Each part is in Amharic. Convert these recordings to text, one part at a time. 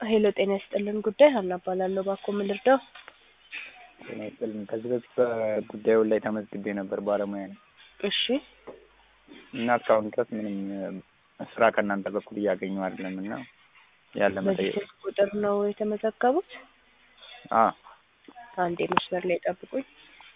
ሄሎ ጤና ይስጥልን ጉዳይ ሀና እባላለሁ። እባክዎ ምን ልርዳው? ጤና ይስጥልኝ። ከዚህ በፊት በጉዳዩ ላይ ተመዝግቤ ነበር ባለሙያ ነኝ እሺ እና እስካሁን ድረስ ምንም ስራ ከእናንተ በኩል እያገኘሁ አይደለም እና ያለ በዚህ መጠየቅ ስልክ ቁጥር ነው የተመዘገቡት? አ አንዴ መስመር ላይ ጠብቁኝ።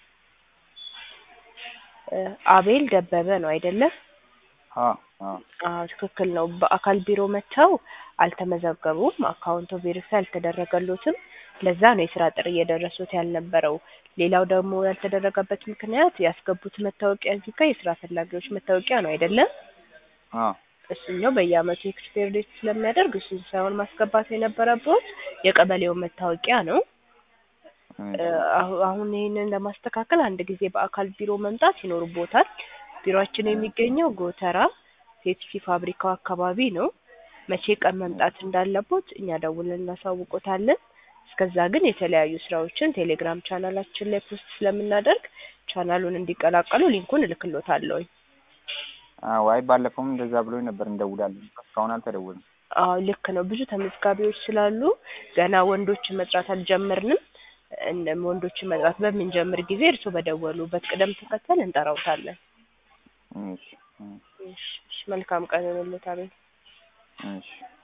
እ አቤል ደበበ ነው አይደለም? አ አ አዎ ትክክል ነው። በአካል ቢሮ መጥተው አልተመዘገቡም። አካውንቶ ቬሪፋይ አልተደረገሎትም። ለዛ ነው የስራ ጥሪ እየደረሱት ያልነበረው። ሌላው ደግሞ ያልተደረገበት ምክንያት ያስገቡት መታወቂያ እዚህ ጋር የስራ ፈላጊዎች መታወቂያ ነው አይደለም? አ እሱኛው በየአመቱ ኤክስፓየር ዴት ስለሚያደርግ እሱን ሳይሆን ማስገባት የነበረበት የቀበሌውን መታወቂያ ነው። እ አሁ- አሁን ይህንን ለማስተካከል አንድ ጊዜ በአካል ቢሮ መምጣት ይኖርቦታል። ቢሮአችን የሚገኘው ጎተራ ፔፕሲ ፋብሪካው አካባቢ ነው። መቼ ቀን መምጣት እንዳለቦት እኛ ደውለን እናሳውቆታለን። እስከዛ ግን የተለያዩ ስራዎችን ቴሌግራም ቻናላችን ላይ ፖስት ስለምናደርግ ቻናሉን እንዲቀላቀሉ ሊንኩን እልክሎታለሁ። አ ዋይ ባለፈውም እንደዛ ብሎኝ ነበር እንደውላለን። እስካሁን አልተደወለም። አዎ ልክ ነው። ብዙ ተመዝጋቢዎች ስላሉ ገና ወንዶችን መጥራት አልጀመርንም። እነ- ወንዶችን መጥራት በምንጀምር ጊዜ እርስዎ በደወሉበት ቅደም ተከተል እንጠራውታለን። እሺ እሺ እሺ፣ እሺ፣ መልካም ቀን ይሁንልዎት አቤል። እሺ